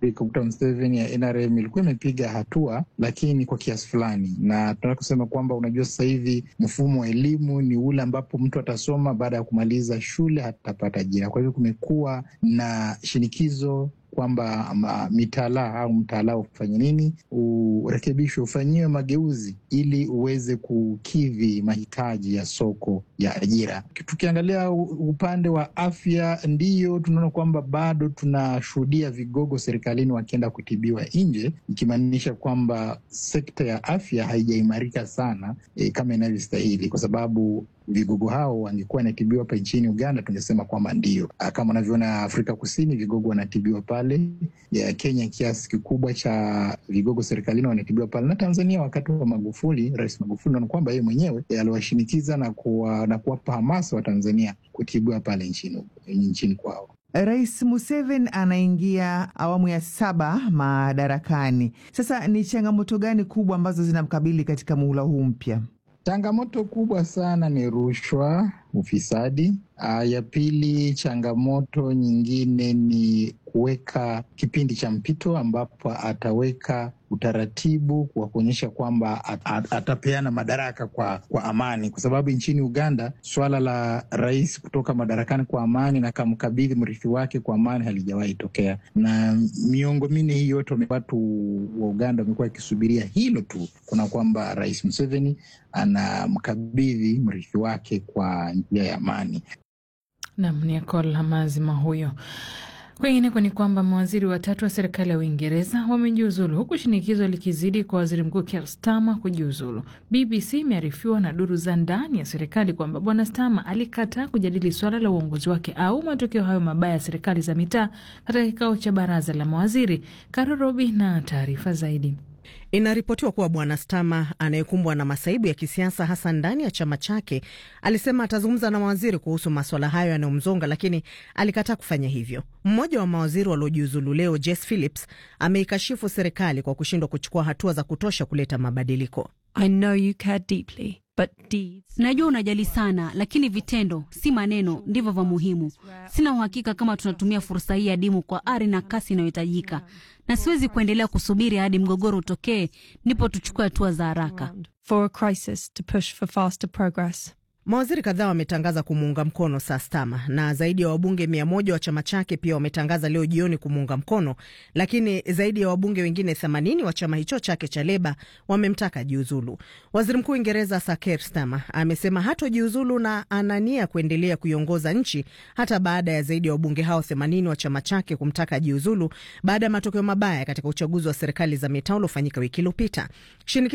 Dr. Museveni ya NRM ilikuwa imepiga hatua, lakini kwa kiasi fulani, na tunataka kusema kwamba unajua, sasa hivi mfumo wa elimu ni ule ambapo mtu atasoma baada ya kumaliza shule hatapata ajira. Kwa hivyo kumekuwa na shinikizo kwamba mitaala au mtaala ufanye nini, urekebishwe, ufanyiwe mageuzi ili uweze kukidhi mahitaji ya soko ya ajira. Tukiangalia upande wa afya, ndiyo tunaona kwamba bado tunashuhudia vigogo serikalini wakienda kutibiwa nje, ikimaanisha kwamba sekta ya afya haijaimarika sana e, kama inavyostahili kwa sababu vigogo hao wangekuwa wanatibiwa hapa nchini Uganda, tungesema kwamba ndio kama unavyoona Afrika Kusini, vigogo wanatibiwa pale ya Kenya, kiasi kikubwa cha vigogo serikalini wanatibiwa pale, na Tanzania wakati wa Magufuli, Rais Magufuli naona kwamba yeye mwenyewe aliwashinikiza na kuwa, na kuwapa hamasa wa Tanzania kutibiwa pale nchini, nchini kwao. Rais Museveni anaingia awamu ya saba madarakani. Sasa ni changamoto gani kubwa ambazo zinamkabili katika muhula huu mpya? Changamoto kubwa sana ni rushwa, ufisadi. Uh, ya pili, changamoto nyingine ni kuweka kipindi cha mpito ambapo ataweka utaratibu wa kuonyesha kwamba at, at, atapeana madaraka kwa, kwa amani, kwa sababu nchini Uganda swala la rais kutoka madarakani kwa amani na kamkabidhi mrithi wake kwa amani halijawahi tokea, na miongo minne hii yote watu wa Uganda wamekuwa wakisubiria hilo tu, kuna kwamba Rais Museveni anamkabidhi mrithi wake kwa njia ya amani. Nam ni Akola Mazima huyo. Kwingineko ni kwamba mawaziri watatu wa serikali ya Uingereza wamejiuzulu huku shinikizo likizidi kwa waziri mkuu Keir Starmer kujiuzulu. BBC imearifiwa na duru za ndani ya serikali kwamba bwana Starmer alikataa kujadili suala la uongozi wake au matokeo hayo mabaya ya serikali za mitaa katika kikao cha baraza la mawaziri. Karo Robi na taarifa zaidi. Inaripotiwa kuwa bwana Stama anayekumbwa na masaibu ya kisiasa hasa ndani ya chama chake alisema atazungumza na mawaziri kuhusu maswala hayo yanayomzonga, lakini alikataa kufanya hivyo. Mmoja wa mawaziri waliojiuzulu leo, Jess Phillips, ameikashifu serikali kwa kushindwa kuchukua hatua za kutosha kuleta mabadiliko. I know you care deeply, but deeds... Najua unajali sana, lakini vitendo, si maneno, ndivyo vya muhimu. Sina uhakika kama tunatumia fursa hii adimu kwa ari na kasi inayohitajika, na siwezi kuendelea kusubiri hadi mgogoro utokee ndipo tuchukue hatua za haraka. For a crisis to push for faster progress. Mawaziri kadhaa wametangaza kumuunga mkono Sir Starmer na zaidi ya wabunge mia moja wa chama chake pia wametangaza leo jioni kumuunga mkono, lakini zaidi ya wabunge wengine 80 wa chama hicho chake cha Leba wamemtaka jiuzulu. Waziri Mkuu Uingereza Sir Keir Starmer amesema hatojiuzulu na anania kuendelea kuiongoza nchi hata baada ya zaidi ya wabunge hao 80 wa chama chake kumtaka jiuzulu baada ya matokeo mabaya katika uchaguzi wa serikali za mitaa uliofanyika wiki iliyopita.